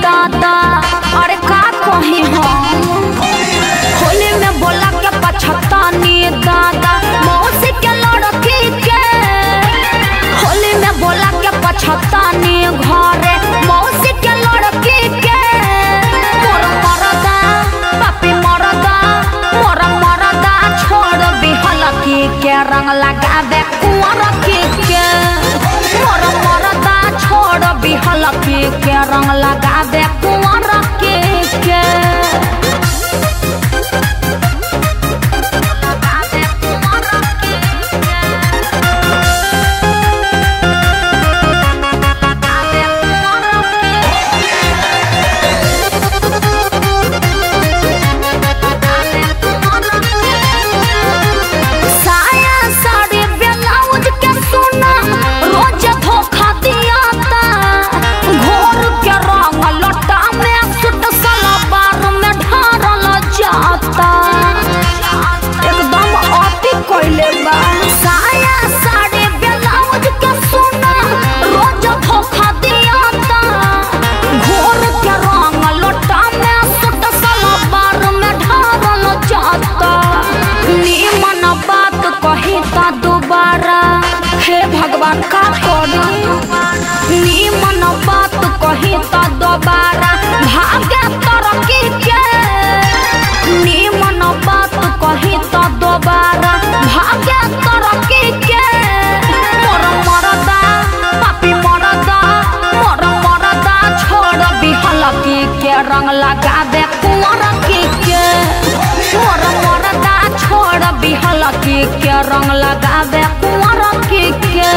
दादा अरे का कही हम होली में बोला के पछतानी दादा मौसी के लड़की के होली में बोला के पछतानी घरे मौसी के लड़की के मोर मरदा पापी मरदा मोर मरदा छोड़ बिहलकी के रंग लगावे कुंवर की के मोर मरदा छोड़ बिहलकी के रंग लगावे कुंवर की के साया साड़ी ब्लाउज के सोना रोज धोखा दियाता घोर के रंग लटा में सुट सलवार में ढारल जाता एकदम अति कोइले बा साया साड़ी ब्लाउज के सोना रोज धोखा दियाता घोर के रंग लटा में सुट सलवार में ढारल जाता निमन बात कही ता दोबारा हे भगवान का करी निमन बात कही ता दोबारा भाग्य तरक्की के निमन बात कही ता दोबारा भाग्य तरक्की के मोर मरदा पापी मरदा मोर मरदा छोड़ बिहलकी के रंग लगा दे कुंवर की के मोर मरदा छोड़ बिहलकी के रंग लगा दे कुंवर की के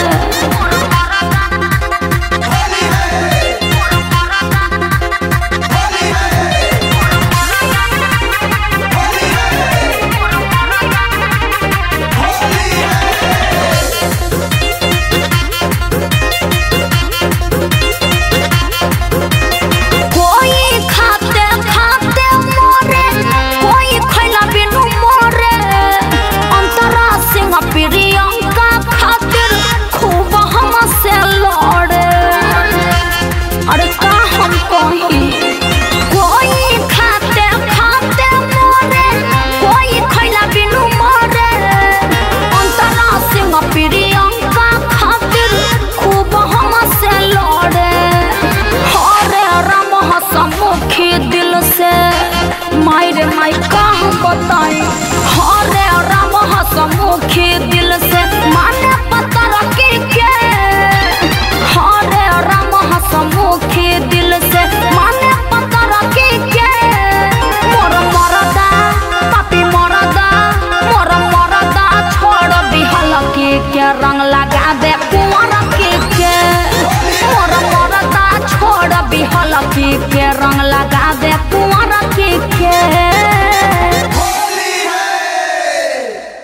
कोई खाते खाते मोरे कोई खैला बिनु मोरे अंतरा सिंह प्रियंका खातिर खूब हमसे लड़े अरे का हम कही कोई खाते खाते मोरे कोई खैला बिनु मोरे अंतरा सिंह प्रियंका खातिर खूब हमसे लड़े हरे राम हसमुखी दिल से मायरे माई का हम बताई हरे राम हसमुखी दिल